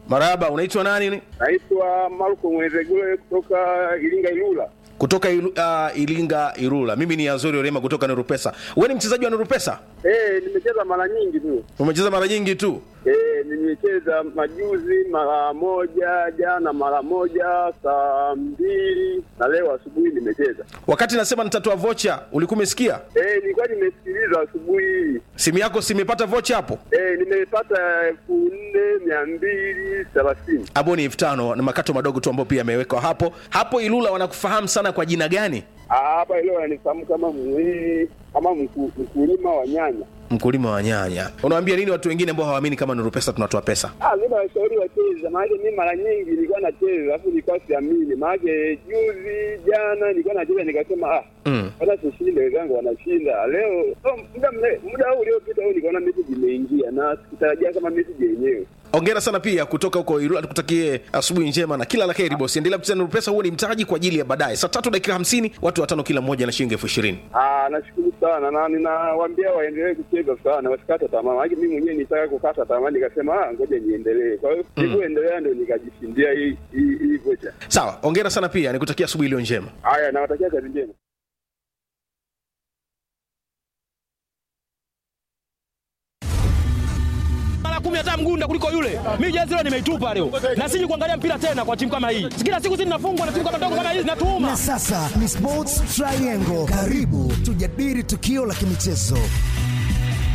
Marahaba, unaitwa nani? Naitwa Marko Mwezegule kutoka Iringa Ilula. Kutoka ilu, uh, Ilinga Irula. Mimi ni Azori Orema kutoka Nurupesa. Wewe ni mchezaji wa Nurupesa? Eh, nimecheza mara nyingi tu. Umecheza mara nyingi tu. Eh, nimecheza majuzi mara moja, jana mara moja, saa mbili na leo asubuhi nimecheza. Wakati nasema nitatoa vocha, ulikuwa umesikia? Eh, nilikuwa nimesikiliza asubuhi hii. Simu yako simepata vocha hapo? Eh, nimepata elfu nne mia mbili thelathini. Hapo ni elfu tano na makato madogo tu ambayo pia yamewekwa hapo. Hapo Ilula wanakufahamu sana kwa jina gani? Ah, Hapa leo ananifahamu kama mwili kama mku- mkulima wa nyanya. Mkulima wa nyanya. Unawaambia nini watu wengine ambao hawaamini kama Nurupesa tunatoa pesa? Ah, mimi nawashauri wacheze, maana mimi mara nyingi nilikuwa nacheza alafu nilikuwa siamini, maana juzi jana nilikuwa nacheza nikasema ah, Mm. hata tushinde, wenzangu wanashinda leo. Oh, muda mre- muda huu uliopita huu nikaona message imeingia na sikutarajia kama message yenyewe. Hongera sana pia kutoka huko Ilula, tukutakie asubuhi njema na kila la heri bosi. Endelea kucheza Nurupesa, huo ni mtaji kwa ajili ya baadaye. Saa tatu dakika hamsini, watu watano kila mmoja na shilingi elfu ishirini. Ah, nashukuru sana na ninawaambia waendelee kucheza sana, wasikate tamaa. Maana mimi mwenyewe nitaka kukata tamaa, nikasema ah, ngoja niendelee. Kwa hiyo nilivyoendelea ndio nikajishindia hii hii hii vocha. Sawa, hongera sana pia, nikutakia asubuhi iliyo njema. Haya, nawatakia kazi njema. mara kumi hata mgunda kuliko yule. Mimi jezi leo nimeitupa leo, na siji kuangalia mpira tena kwa timu kama hii. Kila siku zinafungwa na timu kama ndogo kama hizi, natuuma Na sasa ni Sports Triangle. Karibu tujadili tukio la kimichezo.